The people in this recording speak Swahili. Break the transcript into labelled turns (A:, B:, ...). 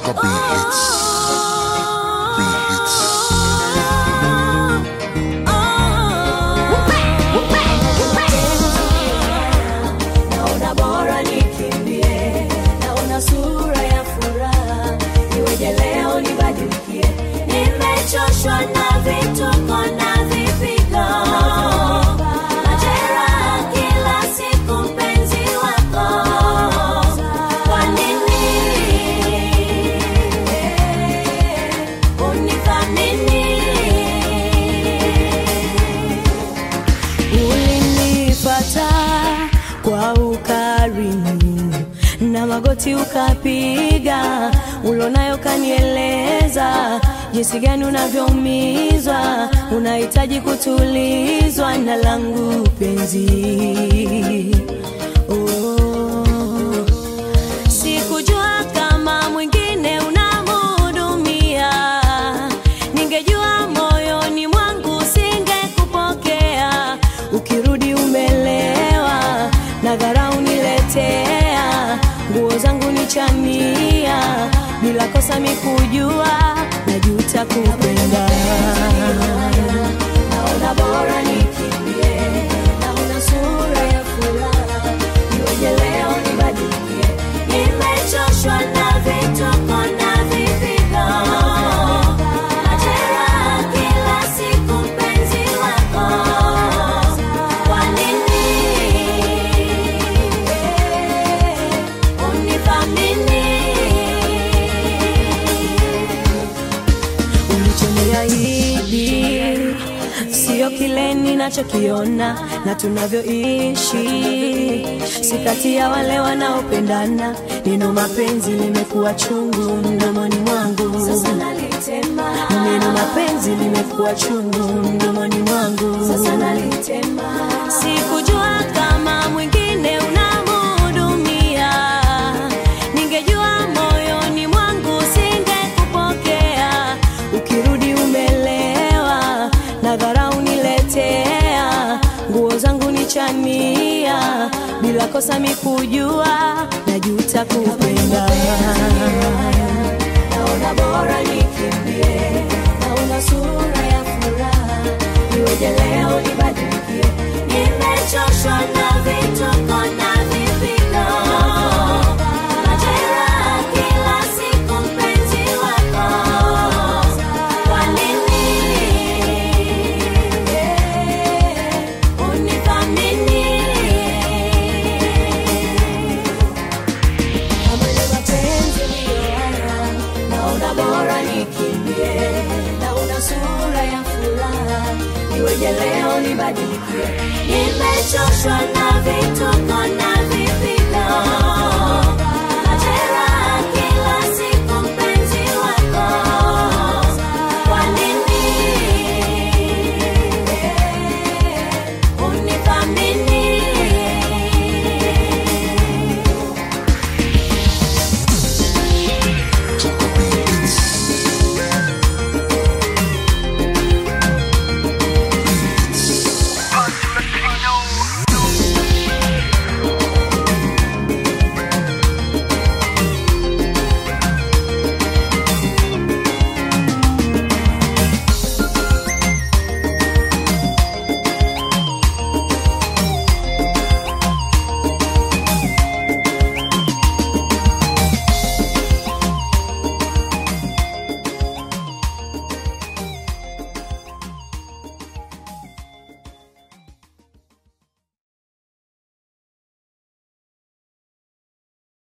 A: Baraka B hits. B hits.
B: Naona bora nikimbie, naona sura ya furaha, iweje leo nibadilikie? Nimechoshwa na vituko na vipigo, majeraha kila siku, mpenzi wako, kwa nini unithamini? ulinipata kwa ukarimu na magoti ukapiga ulonayo kanieleza jinsi gani unavyoumizwa unahitaji kutulizwa na langu penzi oh. Sikujua kama mwingine unamhudumia, ningejua moyoni mwangu singekupokea. Ukirudi umelewa na dharau niletea, nguo zangu nichania, bila kosa mikujua, najuta kupenda. Naona bora nikimbie, naona sura ya furaha, iweje leo nibadilikie? Nimechoshwa na vituko na vipigo, majeraha kila siku, mpenzi wako, kwa nini unithamini? ulichoniahidi sio kile ninachokiona na tunavyoishi si kati ya wale wanaopendana neno mapenzi limekuwa chungu mdomoni mwangu neno mapenzi limekuwa chungu mdomoni mwangu sikujua kama mwingine unamhudumia ningejua moyoni mwangu singekupokea ukirudi umelewa na dharau niletea nguo zangu nichania bila kosa mikujua najuta kupenda naona bora nikimbie naona sura ya furaha iweje leo nibadilikie nimechoshwa na vituko na vipigo majeraha kila siku mpenzi wako kwa nini unithamini Amani mapenzi ndiyo haya, naona bora nikimbie, naona sura ya furaha, iweje leo nibadilikie? Nimechoshwa na vituko na vipigo,